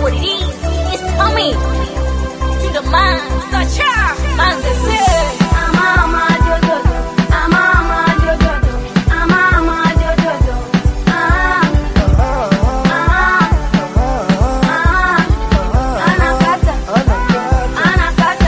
what it is. It's Tommy. To the mind. The child. Mind is it. Mama, do, do, do. Ah, mama, do, do, do. Ah, mama, do, do, do. Ah, ah, ah. Anakata. Anakata.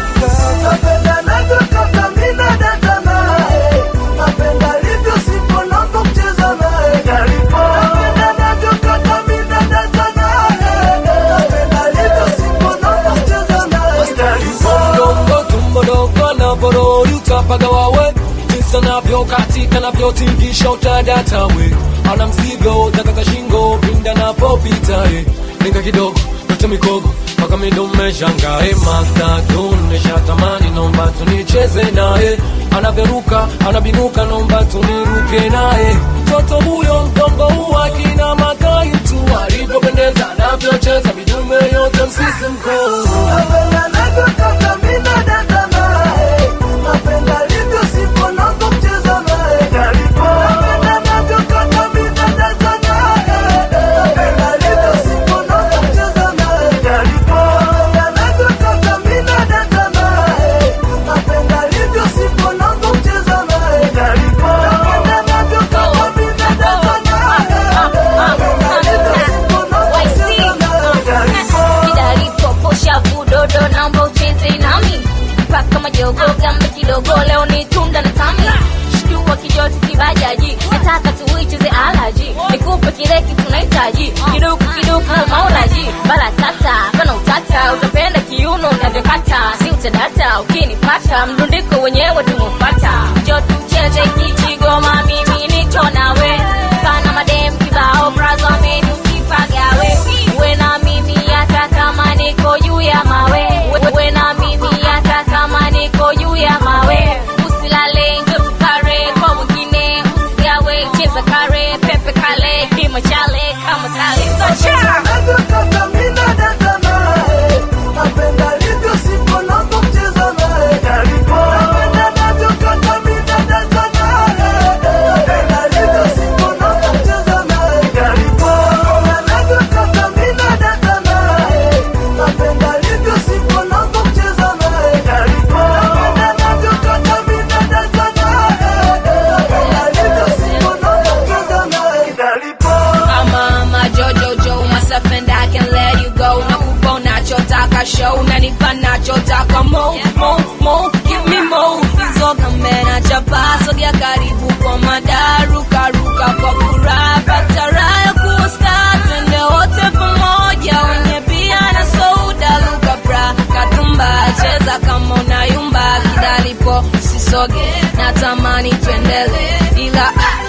Napenda navyokata mina data naye, napenda livyo sipo napo kucheza naye. Napenda navyokata mina data naye, napenda livyo sipo napo kucheza naye. Mdogo tumbo dogo anaporori utapaga wawe jinsi anavyokatika navyotingisha utadata we ana mzigo takaka shingo pinda napopita eh. Linga kidogo yote mikogo mpaka midume shangae master tunesha tamani nomba tunicheze naye anavyoruka anabinuka nomba tuniruke naye mtoto huyo mgongo huwa kina makai tu alivyopendeza anavyocheza midume yote msisimko Napenda navyokata mina data naye, napenda livyo sipo napo kucheza naye. Napenda navyokata mina data naye, napenda livyo sipo napo kucheza naye. Napenda navyokata mina data naye, napenda livyo sipo napo kucheza naye. Napenda navyokata mina data naye, napenda livyo sipo napo kucheza naye. Kidalipoposha vudodo naomba ucheze nami mpaka majogo gamba kidogo leo ni tunda na tami shtua kijoti kibajaji nataka tuicheze alaji nikupe kile kitu nahitaji kiduku kiduku maulaji bala tata kana utata utapenda kiuno unavyokata si utadata ukinipata mdundiko wenyewe tumefata jo tucheze kichigoma mimi niko nawe pana madem kibao brazo ameni usipagawe uwe na mimi hata kama niko juu ya mawe uwe na mimi hata kama niko juu ya mawe usilale njo tukare kwa mwingine usigawe cheza kare pepe kale kimachale kama tale Navyokata mina data naye, napenda livyo sipo napo kucheza naye. Napenda navyokata mina data naye, napenda livyo sipo napo kucheza naye. Napenda navyokata mina data naye, napenda livyo sipo napo kucheza naye. Napenda navyokata mina data naye, napenda livyo sipo napo kucheza naye. Mama, my Jojo Joe, myself and I can let you go. Nakupa unachotaka show, unanipa nachotaka mo mo mo, give me mo. Hizo kamera chapa, sogea karibu kwa madaru, karuka kwa furaha, pata raha ya kuwa star, twende wote pamoja, wenye bia na soda, luka bra, katumba, cheza kama unayumba, kidalipo usisoge, natamani tuendele, ila ah,